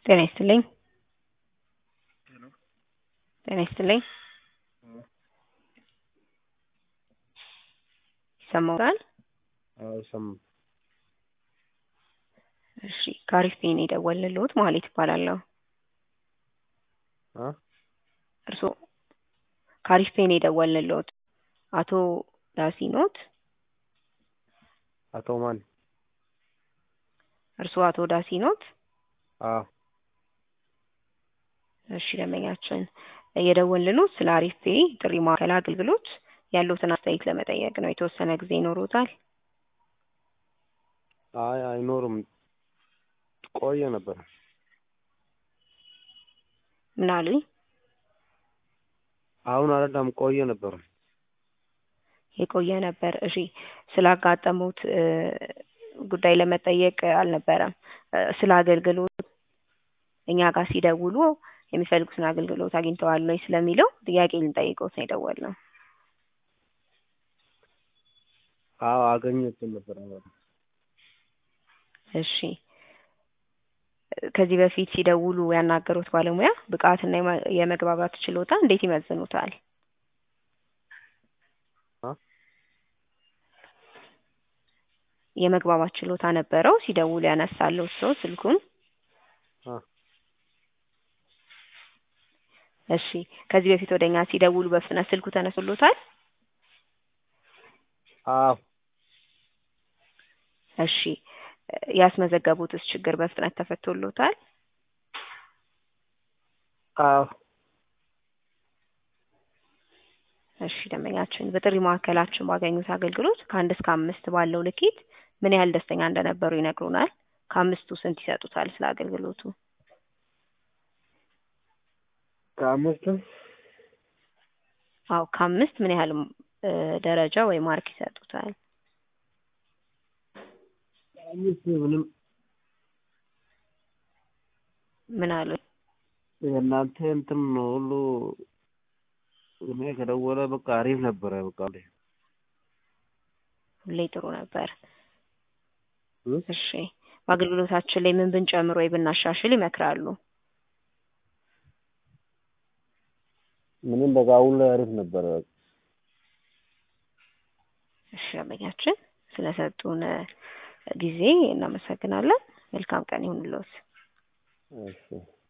ጤና ይስጥልኝ ጤና ይስጥልኝ ይሰማዎታል? አዎ ይሰማል። እሺ ከአሪፍ ፔይ ነው የደወልንልዎት መሀሌት እባላለሁ። አ እርስዎ ከአሪፍ ፔይ ነው የደወልንልዎት አቶ ዳሲ ኖት? አቶ ማን? እርስዎ አቶ ዳሲ ኖት? አዎ እሺ ደንበኛችን የደወልንልዎት ስለ አሪፍ ፔይ ጥሪ ማዕከል አገልግሎት ያለዎትን አስተያየት ለመጠየቅ ነው። የተወሰነ ጊዜ ይኖሮታል? አይ አይኖርም ቆየ ነበር። ምን አሉኝ? አሁን አይደለም ቆየ ነበር። የቆየ ነበር። እሺ ስላጋጠሙት ጉዳይ ለመጠየቅ አልነበረም። ስለ አገልግሎት እኛ ጋር ሲደውሉ የሚፈልጉትን አገልግሎት አግኝተዋል ወይ ስለሚለው ጥያቄ ልንጠይቅዎት ነው የደወልነው። አዎ አገኘሁት ነበር። አዎ እሺ ከዚህ በፊት ሲደውሉ ያናገሩት ባለሙያ ብቃትና የመግባባት ችሎታ እንዴት ይመዝኑታል? አ የመግባባት ችሎታ ነበረው ሲደውሉ ያነሳልዎት ሰው ስልኩን? አ እሺ ከዚህ በፊት ወደ እኛ ሲደውሉ በፍጥነት ስልኩ ተነስቶልዎታል? አዎ እሺ ያስመዘገቡትስ ችግር በፍጥነት ተፈቶልዎታል? አዎ እሺ ደንበኛችን በጥሪ ማዕከላችን ባገኙት አገልግሎት ከአንድ እስከ አምስት ባለው ልኬት ምን ያህል ደስተኛ እንደነበሩ ይነግሩናል? ከአምስቱ ስንት ይሰጡታል ስለ አገልግሎቱ? ከአምስቱ አዎ ከአምስት ምን ያህል ደረጃ ወይ ማርክ ይሰጡታል? አምስት ምንም ምን አሉኝ? የእናንተ እንትን ሁሉ እኔ ከደወለ በቃ አሪፍ ነበረ በቃ ሁሌ ጥሩ ነበር። እ እሺ በአገልግሎታችን ላይ ምን ብንጨምር ወይ ብናሻሽል ይመክራሉ? ምንም በቃ አሁን ላይ አሪፍ ነበረ። እሺ ደንበኛችን ስለሰጡን ጊዜ እናመሰግናለን። መልካም ቀን ይሁንልዎት። እሺ